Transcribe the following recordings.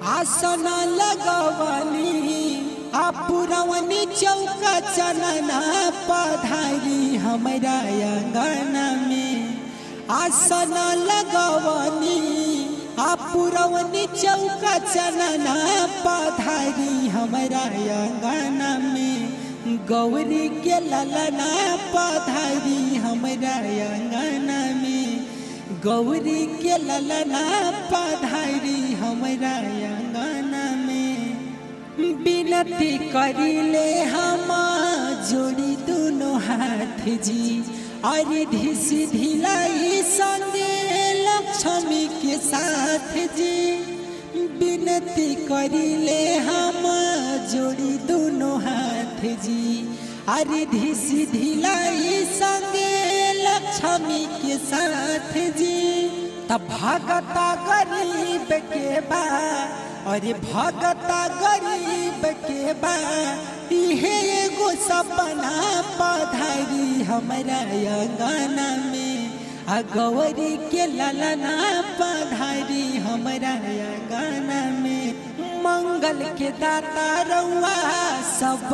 आसन लगवनी आ पुरवनी चौका चनना पधारी हमरा अंगना में आसन लगवनी आ पुरवनी चौका चनना पधारी हमरा अंगना में गौरी के ललना पधारी हमरा अंगना में गौरी के ललना पधारी हमरा अंगना में बिनती करिले हम जोड़ी दोनों हाथ जी अरे धिस धिलाई संगे लक्ष्मी के साथ जी बिनती करिले हम जोड़ी दोनों हाथ जी अरे धिस धिलाई संगे लक्ष्मी के साथ जी तब भगता गरीब के बा अरे भगता गरीब के बा इहे एगो सपना पधारी हमरा अंगना में आ गौरी के ललना पधारी हमरा अंगना में मंगल के दाता रउआ सब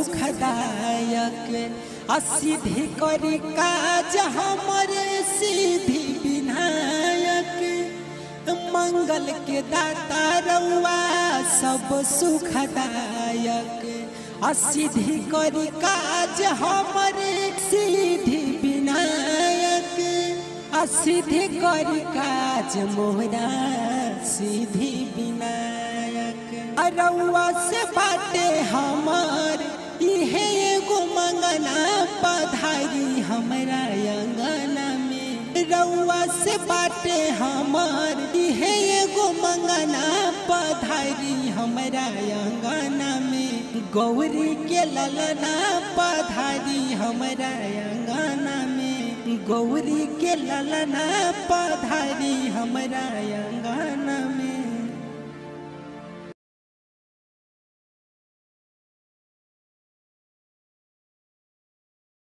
सुखदायक असिधि करी काज हमरे सिद्धि विनायक मंगल के दाता रउआ सब सुखदायक असिधि करी काज हमरे सिद्धि विनायक असिधि करी काज मोहरा सिद्धि विनायक रउआ से बाटे हमर इहे एगो मंगना पधारी हमरा अंगना में रउआ से बाटे हमर इहे एगो मंगना पधारी हमरा अंगना में गौरी के ललना पधारी हमरा अंगना में गौरी के ललना पधारी हमरा अंगना में